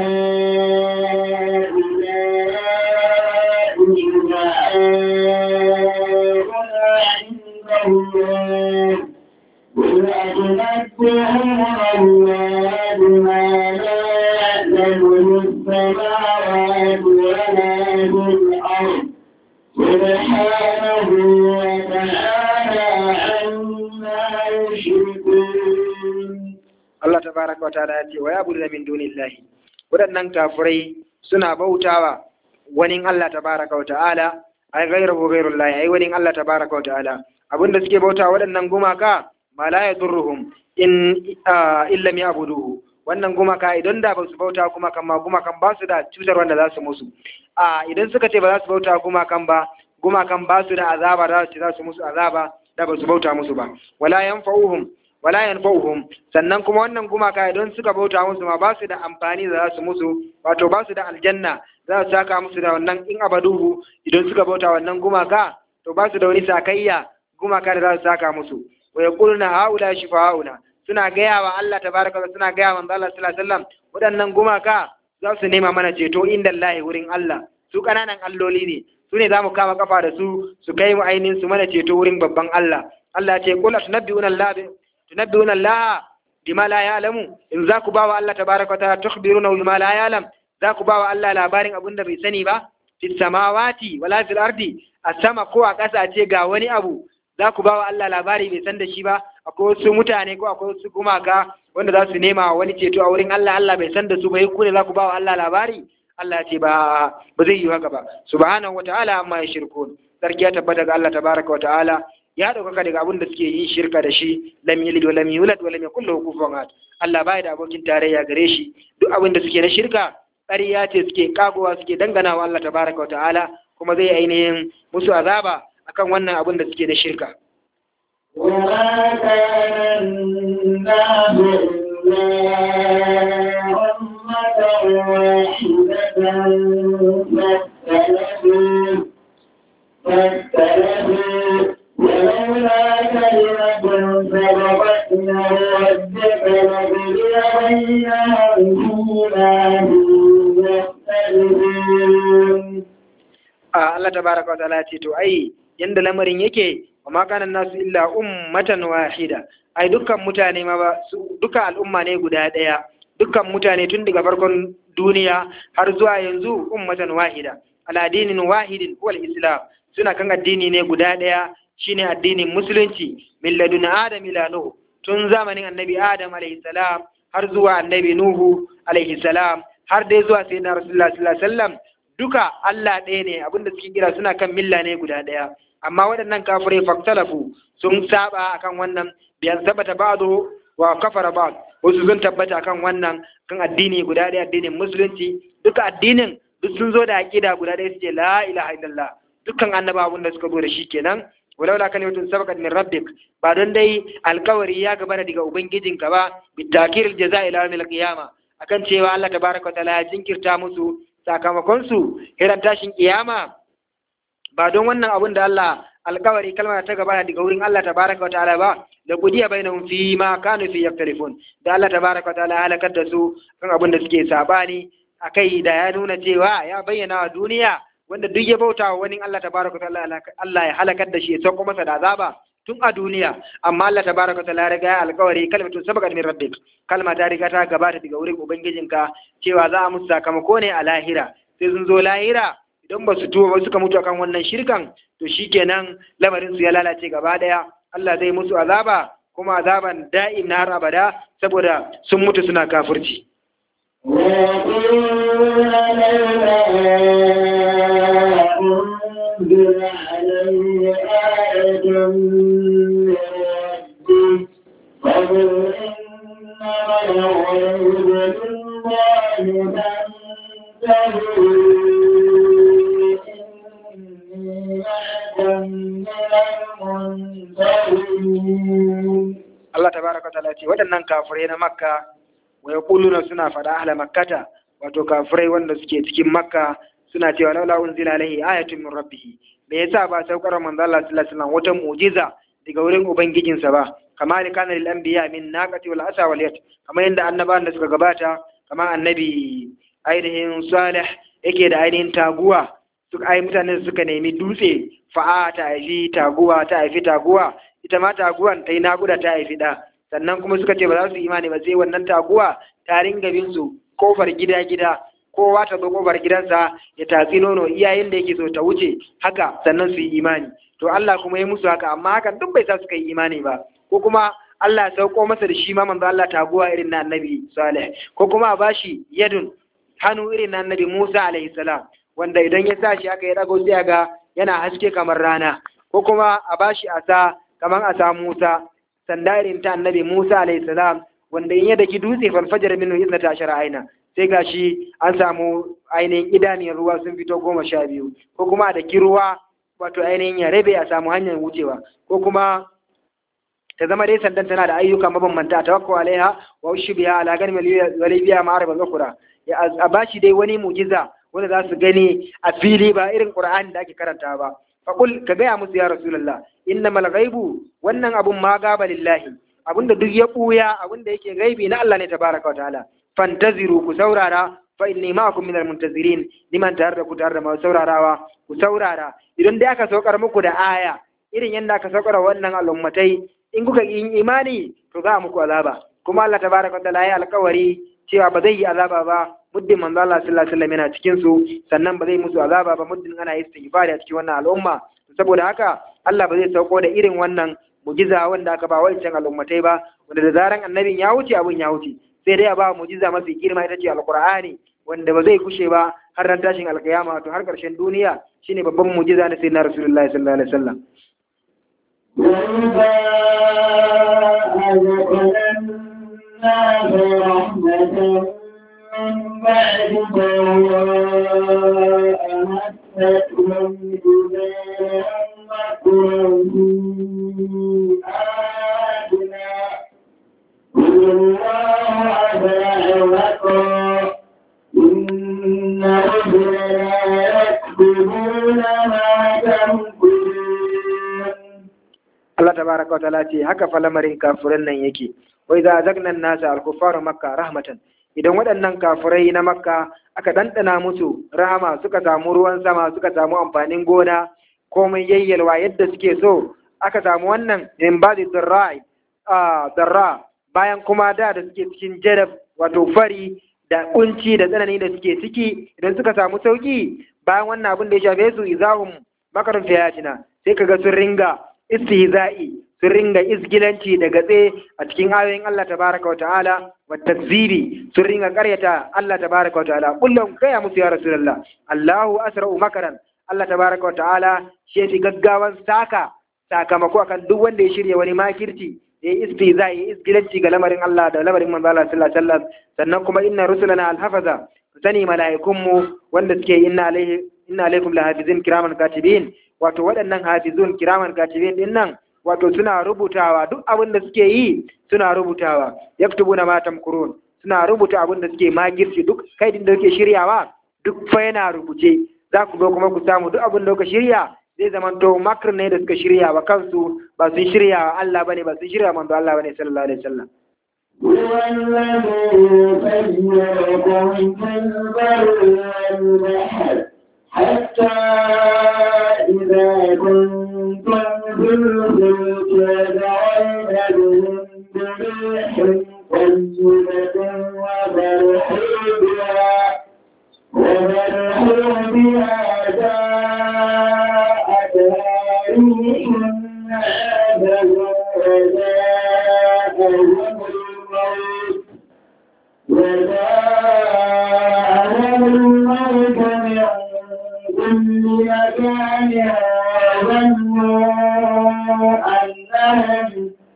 Speaker 2: هؤلاء شفعاؤنا عند الله قل أتنبئون الله بما لا يعلم في السماوات ولا في الأرض سبحانه وتعالى عما يشركون
Speaker 1: Allah tabaraka wa ta'ala ya ce wa yabudu min dunillahi waɗannan kafirai suna bautawa wani Allah tabaraka wa ta'ala ai ghayruhu ghayrullahi ai wani Allah tabaraka wa ta'ala abinda suke bautawa waɗannan gumaka ma la yadurruhum in ah, illa ya'buduhu wannan gumaka idan da ba su bauta gumakan ma gumakan ba su da cutar wanda za su musu a idan suka ce ba za su bauta gumakan ba gumakan ba su da azaba da za su musu azaba da ba su bauta musu ba wala yanfa'uhum wala yanfa'uhum sannan kuma wannan gumaka idan suka bauta musu ma ba su da amfani da za su musu wato ba su da aljanna za su saka musu da wannan in abaduhu idan suka bauta wannan gumaka to ba su da wani sakayya gumaka da za su saka musu wa yaquluna haula shifa'auna suna gaya wa Allah tabaraka wa suna gaya wa manzo Allah sallallahu alaihi wasallam waɗannan gumaka za su nema mana ceto inda Allah wurin Allah su kananan alloli ne su ne za mu kama kafa da su su kai mu ainihin su mana ceto wurin babban Allah Allah ce qul atunabbi'una Allah bi tunabbi'una Allah bima la ya'lamu in za ku bawa Allah tabaraka wa ta'ala tukhbiruna bima la ya'lam za ku bawa Allah labarin abin da bai sani ba fi samawati wala fil ardi a sama ko a ƙasa ce ga wani abu za ku bawa Allah labari bai san da shi ba akwai wasu mutane ko akwai wasu gumaka wanda za su nema wani ceto a wurin Allah Allah bai san da su ba ku ne za ku bawa Allah labari Allah ce ba ba zai yi haka ba subhanahu wataala amma ya shirku sarki ya tabbata ga Allah tabaraka wa ta'ala ya ɗaukaka daga abin da suke yin shirka da shi lam yalid wa lam yulad wa lam yakul lahu kufuwan ahad Allah baya da abokin tarayya gare shi duk abin da suke na shirka ƙarya ce suke kagowa suke dangana wa Allah tabaraka wa ta'ala kuma zai ainihin musu azaba akan wannan abin da suke na shirka
Speaker 2: وما كان الناس إلا أمة واحدة فاختلفوا فاختلفوا ولولا كلمة سبقت من ربك لقضي بينهم فيما هم يختلفون
Speaker 1: a Allah tabaraka wa ta'ala ce to ai yanda lamarin yake wa ma kana nasu illa ummatan wahida ai dukkan mutane ma ba su dukkan al'umma ne guda daya dukkan mutane tun daga farkon duniya har zuwa yanzu ummatan wahida ala dinin wahidin huwa islam suna kan addini ne guda daya shine addinin musulunci min ladun adam ila nuh tun zamanin annabi adam alaihi salam har zuwa annabi nuhu alaihi salam har dai zuwa sayyidina rasulullah sallallahu alaihi wasallam duka Allah ɗaya ne abinda suke kira suna kan milla ne guda ɗaya amma waɗannan kafirai faktalafu sun saba akan wannan biyan sabata ba'du wa kafara ba'd wasu sun tabbata akan wannan kan addini guda ɗaya addinin musulunci duka addinin duk sun zo da aqida guda ɗaya suke la ilaha illallah dukkan annaba abin da suka zo da shi kenan walaula kalimatun sabaqat min rabbik ba don dai alkawari ya gaba daga ubangijinka ba bitakir jaza'i ila yawmil qiyama akan cewa Allah tabaraka wa ta'ala ya jinkirta musu sakamakonsu hiran tashin kiyama ba don wannan abin da Allah alkawari kalmar ta gaba daga wurin Allah tabaraka wa ta'ala ba da gudiya bainahum fi ma kanu fi yaktalifun da Allah tabaraka wa ta'ala halakar da su kan abin da suke sabani akai da ya nuna cewa ya bayyana wa duniya wanda duk ya bauta wa wani Allah tabaraka wa ta'ala Allah ya halakar da shi ya sauko masa da azaba tun a duniya amma Allah tabaraka wa ta'ala ya riga ya alkawari kalmatu sabaqat min rabbik kalma ta riga ta gabata daga wurin ubangijinka cewa za a musu sakamako ne a lahira sai sun zo lahira idan ba su tuba ba suka mutu akan wannan shirkan to shikenan lamarin su ya lalace gaba daya Allah zai musu azaba kuma azaban da'im na har abada saboda sun mutu suna kafirci
Speaker 2: ويقولون لولا أنزل عليه آية من ربه فقل إنما الغيب لله فانتهوا إني معكم من المنتهين
Speaker 1: Allah tabaraka wa ta'ala ce waɗannan kafirai na Makka wa yaquluna suna faɗa ahla makkata wato kafirai wanda suke cikin Makka suna cewa laula unzila alaihi ayatun min rabbih me yasa ba saukar manzo Allah sallallahu alaihi wasallam wata mu'jiza daga wurin ubangijinsa ba kama da kana lil anbiya min naqati wal asa wal yat kamar yadda annabawan da suka gabata kamar annabi ainihin salih yake da ainihin taguwa suka ai mutane suka nemi dutse fa'a ta haifi taguwa ta haifi taguwa ita ma taguwan ta yi naƙuda ta haifi ɗa sannan kuma suka ce ba za su imani ba sai wannan taguwa ta ringa bin su kofar gida gida kowa ta zo kofar gidansa ya tatsi nono iyayen da yake so ta wuce haka sannan su yi imani to Allah kuma ya musu haka amma hakan duk bai sa suka yi imani ba ko kuma Allah ya sauko masa da shi ma manzo Allah taguwa irin na Annabi Salih ko kuma a bashi yadun hannu irin na Annabi Musa alaihi salam wanda idan ya sa shi aka yi dago sai ga yana haske kamar rana ko kuma a bashi asa kamar asa Musa sanda irin ta Annabi Musa alaihi salam wanda in ya daki dutse falfajar minhu isnata ashara aina sai gashi an samu ainihin idaniyar ruwa sun fito goma sha biyu ko kuma da ki ruwa wato ainihin ya rabe a samu hanyar wucewa ko kuma ta zama dai sandan tana da ayyuka mabambanta tawakku alaiha wa ushbiha ala gani walibiya ma'arif al-ukhra ya a bashi dai wani mujiza wanda za su gani a fili ba irin qur'ani da ake karanta ba faqul ka gaya musu ya rasulullah innamal ghaibu wannan abun ma gaba lillahi abinda duk ya buya abinda yake gaibi na Allah ne tabaraka wa ta'ala fantaziru ku saurara fa inni ma'akum minal muntazirin liman tare da ku tare da masu saurarawa ku saurara idan dai aka saukar muku da aya irin yadda aka saukar wannan al'ummatai in kuka yi imani to za a muku azaba kuma Allah tabaraka ta'ala ya alƙawari cewa ba zai yi azaba ba muddin manzo Allah sallallahu alaihi wasallam yana cikin su sannan ba zai musu azaba ba muddin ana istighfari a cikin wannan al'umma saboda haka Allah ba zai sauko da irin wannan mujiza wanda aka ba wancan al'ummatai ba wanda da zaran annabin ya wuce abun ya wuce sai dai a ba mujiza mafi girma ita ce alqur'ani wanda ba zai kushe ba har ran tashin alkiyama to har karshen duniya shine babban mujiza na sayyidina rasulullahi sallallahu alaihi wasallam
Speaker 2: وإذا أذقنا الناس رحمة من بعد ضراء مستهم إذا مكروا آياتنا قل الله أسرع مكرا إن رسلنا يكتبون ما تمكرون
Speaker 1: Allah tabaraka wa ta'ala ce haka fa lamarin kafiran nan yake wai za zagna nasa al-kuffaru makka rahmatan idan waɗannan kafirai na makka aka dandana musu rahama suka samu ruwan sama suka samu amfanin gona komai yayyalwa yadda suke so aka samu wannan in ba da darra bayan kuma da da suke cikin jarab wato fari da kunci da tsanani da suke ciki idan suka samu sauki bayan wannan abin da ya shafe su izahum makarun fiyatina sai kaga sun ringa istihza'i sun ringa isgilanci da gatse a cikin ayoyin Allah tabaraka wa ta'ala wa takzibi sun ringa karyata Allah tabaraka wa ta'ala kullum gaya musu ya rasulullah Allahu asra'u makaran Allah tabaraka wa ta'ala shi fi gaggawan saka sakamako akan duk wanda ya shirya wani makirci ya yi istihza ya yi isgilanci ga lamarin Allah da lamarin manzo Allah sallallahu alaihi wasallam sannan kuma inna rusulana alhafaza sani mala'ikunmu wanda suke inna alaihi inna alaikum lahafizin kiraman katibin wato waɗannan hafizun kiraman katibin din nan wato suna rubutawa duk abin da suke yi suna rubutawa yaktubuna ma tamkurun suna rubuta abin da suke magirci duk kai din da suke shiryawa duk fa yana rubuce za ku zo kuma ku samu duk abin da kuka shirya zai zamanto makar ne da suka shirya wa kansu ba sun shirya wa Allah bane ba sun shirya manzo Allah bane sallallahu alaihi wasallam
Speaker 2: هو الذي سيركم في البر والبحر حتى إذا كنتم في الفلك وجعلنا بهم بريح طيبة وفرحوا بها وفرحوا بها جاءتها ريح عذب وجاءهم الموت وجاءهم الموت من كل مكان وظنوا أنهم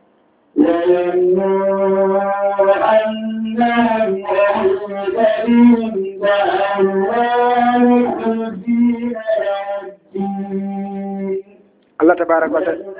Speaker 2: وظنوا أنهم أحيط بهم فأموال الدين الدين
Speaker 1: Allah tabaraka wa ta'ala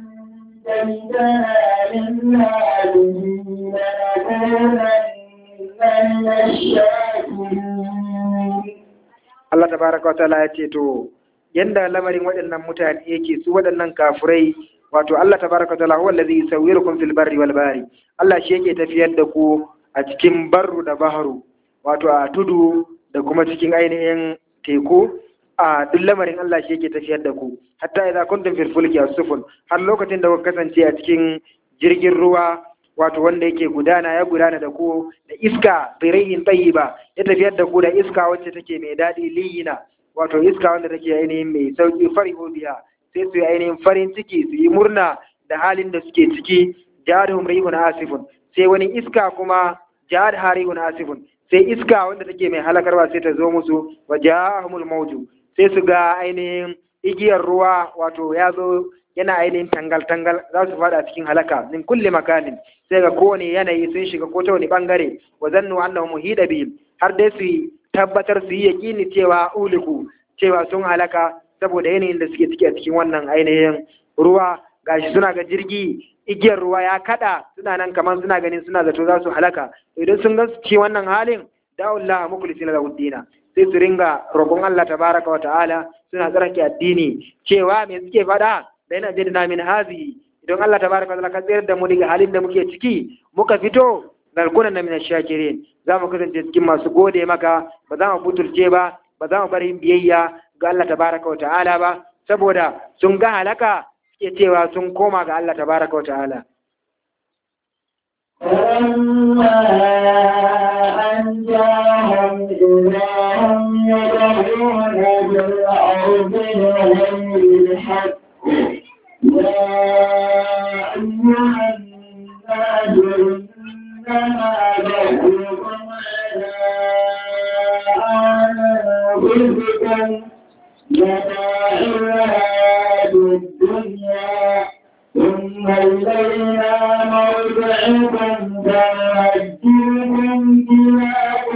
Speaker 1: Allah tabaraka wa ta'ala ya ce to yanda lamarin waɗannan mutane yake su waɗannan kafurai wato Allah tabaraka wa ta'ala huwa allazi yusawwirukum fil barri wal bahri Allah shi yake tafiyar da ku a cikin barru da baharu wato a tudu da kuma cikin ainihin teku a duk lamarin Allah shi yake tafiyar da ku hatta idza kuntum fil fulki as-sufun har lokacin da kuka kasance a cikin jirgin ruwa wato wanda yake gudana ya gudana da ku da iska birayin tayyiba ya tafiyar da ku da iska wacce take mai daɗi liyina wato iska wanda take ainihin mai sauki farihu biya sai su yi ainihin farin ciki su yi murna da halin da suke ciki jahadhum rihun asifun sai wani iska kuma jahad harihun asifun sai iska wanda take mai halakarwa sai ta zo musu wa jahumul mawju sai su ga ainihin igiyar ruwa wato ya zo yana ainihin tangal-tangal za su fada cikin halaka min kulle makanin sai ga kowane yanayi sun shiga ko ta wani bangare wa zannu annahu muhida bihim har dai su tabbatar su yi yakini cewa uliku cewa sun halaka saboda yanayin da suke ciki a cikin wannan ainihin ruwa gashi suna ga jirgi igiyar ruwa ya kada suna nan kamar suna ganin suna zato za su halaka idan sun ga ci wannan halin da'ullah mukhlisina lahu dina sai su ringa roƙon Allah tabaraka wa ta'ala suna tsarki addini cewa me suke faɗa da yana jadina min hazi idan Allah tabaraka wa ta'ala ka tsayar da mu daga halin da muke ciki muka fito narkunan na min shakirin za mu kasance cikin masu gode maka ba za mu butulce ba ba za mu bari biyayya ga Allah tabaraka wa ta'ala ba saboda sun ga halaka suke cewa sun koma ga Allah tabaraka wa ta'ala
Speaker 2: فلما أنجاهم إذا هم يدعون بالأرض بغير الحق يا أيها الناس إنما بغيكم على أنفسكم متاع الحياة الدنيا ثم إلينا مرجعكم فننجيكم بما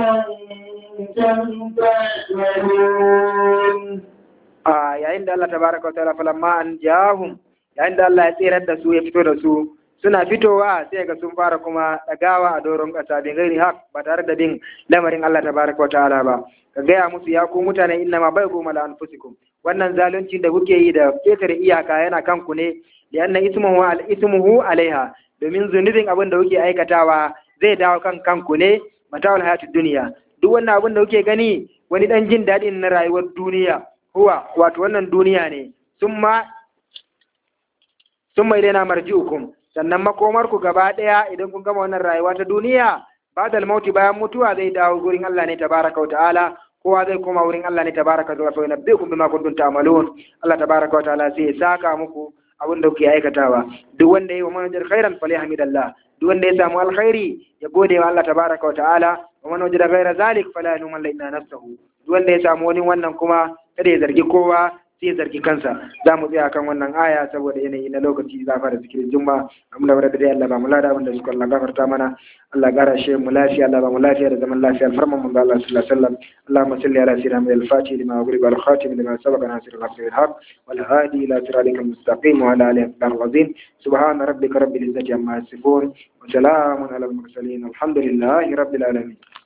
Speaker 2: كنتم تعملون
Speaker 1: a yayin da Allah tabaraka wa ta'ala falamma an jahum yayin da Allah ya tsirar da su ya fito da su suna fitowa sai ga sun fara kuma dagawa a doron kasa bin gairi haq ba tare da bin lamarin Allah tabaraka wa ta'ala ba ka gaya musu ya ku mutane inna ma bai goma la anfusikum wannan zalunci da kuke yi da ketare iyaka yana kanku ne lianna ismuhu al ismuhu alaiha domin zunubin abin da kuke aikatawa zai dawo kan kanku ne mata'ul hayatud duniya duk wannan abin da kuke gani wani dan jin daɗin na rayuwar duniya huwa wato wannan duniya ne summa summa ilaina marji'ukum sannan makomarku gaba ɗaya idan kun gama wannan rayuwa ta duniya badal mauti bayan mutuwa zai dawo gurin Allah ne tabaraka wa ta'ala kowa zai koma wurin Allah ne tabaraka wa ta'ala fa yunabbiukum bima kuntum ta'malun Allah tabaraka wa ta'ala sai ya saka muku abin da kuke aikatawa duk wanda yayi wa manajar khairan falyahmidallah duk wanda ya samu alkhairi ya gode wa Allah tabaraka wa ta'ala wa man wajada ghaira zalik fala yalumanna illa nafsahu duk wanda ya samu wani wannan kuma kada ya zargi kowa sai ya zargi kansa za mu tsaya kan wannan aya saboda yanayi na lokaci za fara zikirin juma amma da wadda dai Allah ba mu lada abin da suka Allah gafarta mana Allah gara shi mu lafiya Allah ba mu lafiya da zaman lafiya alfarman mun ga Allah sallallahu alaihi wasallam Allahumma salli ala sayyidina Muhammad al-Fatih lima ghuriba al-khatim lima sabaqa nasir al-haq bil haq wal hadi ila siratikal mustaqim wa ala alihi wa sahbihi subhana rabbika rabbil izzati amma yasifun wa salamun ala al-mursalin alhamdulillahi rabbil alamin